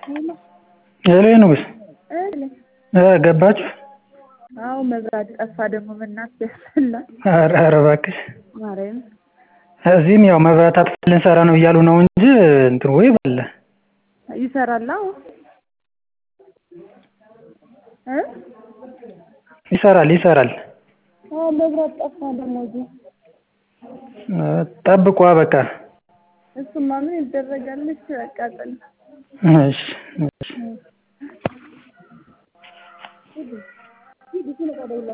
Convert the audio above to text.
ሄሎ ንጉስ ገባችሁ? አዎ መብራት ጠፋ ደግሞ በእናትህ ያስጠላል። ኧረ ኧረ እባክሽ ማርያምን እዚህም ያው መብራት አጥፍተን ልንሰራ ነው እያሉ ነው እንጂ እንትን ወይ በለ ይሰራል አዎ እ ይሰራል ይሰራል። አዎ መብራት ጠፋ ደግሞ እዚህ ጠብቋ በቃ እሱማ ምን ይደረጋል እሺ በቃ ጥል እሺ እሺ